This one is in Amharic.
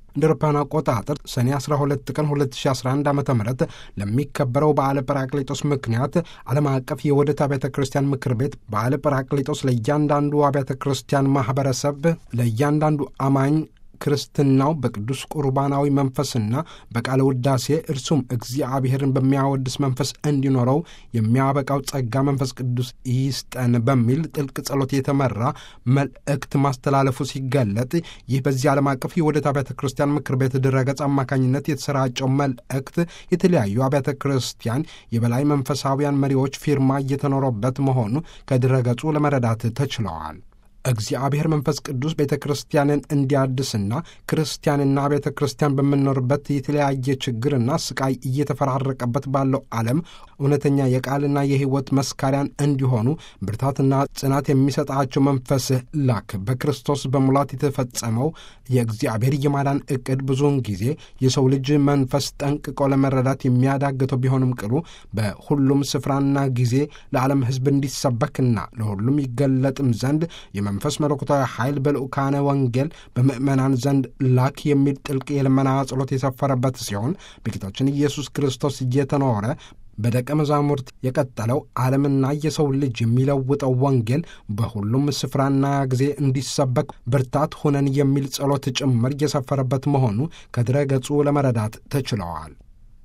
እንደ አውሮፓውያን አቆጣጠር ሰኔ 12 ቀን 2011 ዓ ም ለሚከበረው በዓለ ጰራቅሊጦስ ምክንያት ዓለም አቀፍ የውህደት አብያተ ክርስቲያን ምክር ቤት በዓለ ጰራቅሊጦስ ለእያንዳንዱ አብያተ ክርስቲያን ማኅበረሰብ ለእያንዳንዱ አማኝ ክርስትናው በቅዱስ ቁርባናዊ መንፈስና በቃለ ውዳሴ እርሱም እግዚአብሔርን በሚያወድስ መንፈስ እንዲኖረው የሚያበቃው ጸጋ መንፈስ ቅዱስ ይስጠን በሚል ጥልቅ ጸሎት የተመራ መልእክት ማስተላለፉ ሲገለጥ ይህ በዚህ ዓለም አቀፍ የውህደት አብያተ ክርስቲያን ምክር ቤት ድረገጽ አማካኝነት የተሰራጨው መልእክት የተለያዩ አብያተ ክርስቲያን የበላይ መንፈሳዊያን መሪዎች ፊርማ እየተኖረበት መሆኑ ከድረገጹ ለመረዳት ተችለዋል። እግዚአብሔር መንፈስ ቅዱስ ቤተ ክርስቲያንን እንዲያድስና ክርስቲያንና ቤተ ክርስቲያን በምንኖርበት የተለያየ ችግርና ስቃይ እየተፈራረቀበት ባለው ዓለም እውነተኛ የቃልና የሕይወት መስካሪያን እንዲሆኑ ብርታትና ጽናት የሚሰጣቸው መንፈስህ ላክ። በክርስቶስ በሙላት የተፈጸመው የእግዚአብሔር የማዳን ዕቅድ ብዙውን ጊዜ የሰው ልጅ መንፈስ ጠንቅቆ ለመረዳት የሚያዳግተው ቢሆንም ቅሉ በሁሉም ስፍራና ጊዜ ለዓለም ሕዝብ እንዲሰበክና ለሁሉም ይገለጥም ዘንድ የመንፈስ መለኮታዊ ኃይል በልዑካነ ወንጌል በምዕመናን ዘንድ ላክ የሚል ጥልቅ የልመና ጸሎት የሰፈረበት ሲሆን በጌታችን ኢየሱስ ክርስቶስ እየተኖረ በደቀ መዛሙርት የቀጠለው ዓለምና የሰው ልጅ የሚለውጠው ወንጌል በሁሉም ስፍራና ጊዜ እንዲሰበክ ብርታት ሁነን የሚል ጸሎት ጭምር የሰፈረበት መሆኑ ከድረ ገጹ ለመረዳት ተችለዋል።